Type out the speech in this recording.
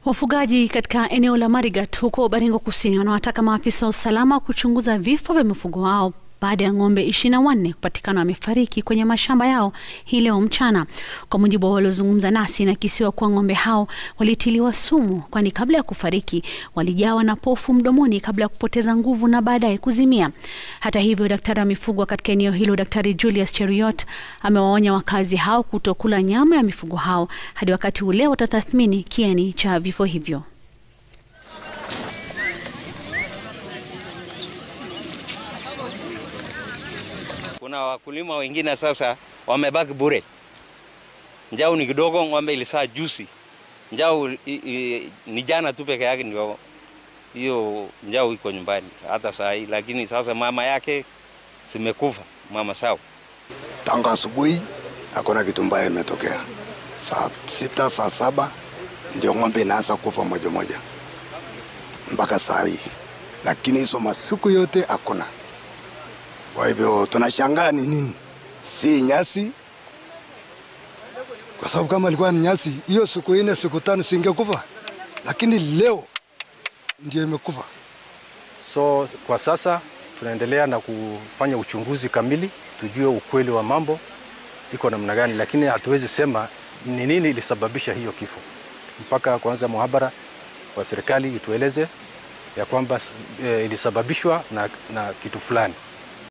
Wafugaji katika eneo la Marigat huko Baringo Kusini wanawataka maafisa wa usalama kuchunguza vifo vya mifugo wao baada ya ng'ombe ishirini na wanne kupatikana wamefariki kwenye mashamba yao hii leo mchana. Kwa mujibu wa waliozungumza nasi, inakisiwa kuwa ng'ombe hao walitiliwa sumu, kwani kabla ya kufariki walijawa na pofu mdomoni kabla ya kupoteza nguvu na baadaye kuzimia. Hata hivyo, daktari wa mifugo katika eneo hilo, Daktari Julius Cheruiyot, amewaonya wakazi hao kutokula nyama ya mifugo hao hadi wakati ule watatathmini kiini cha vifo hivyo. Kuna wakulima wengine sasa wamebaki bure. Njau ni kidogo, ng'ombe ilisaa juzi. Njau i- i- ni jana tu peke yake ndio hiyo njau iko nyumbani hata saa hii, lakini sasa mama yake zimekufa, mama sawa. Tangu asubuhi hakuna kitu mbaya imetokea. Saa sita saa saba ndio ng'ombe inaanza kufa moja moja mpaka saa hii, lakini hizo masiku yote hakuna. Kwa hivyo tunashangaa ni nini, si nyasi, kwa sababu kama ilikuwa ni nyasi, hiyo siku nne siku tano singekufa, lakini leo ndio imekufa. So kwa sasa tunaendelea na kufanya uchunguzi kamili, tujue ukweli wa mambo iko namna gani, lakini hatuwezi sema ni nini ilisababisha hiyo kifo mpaka kwanza muhabara wa serikali itueleze ya kwamba e, ilisababishwa na, na kitu fulani.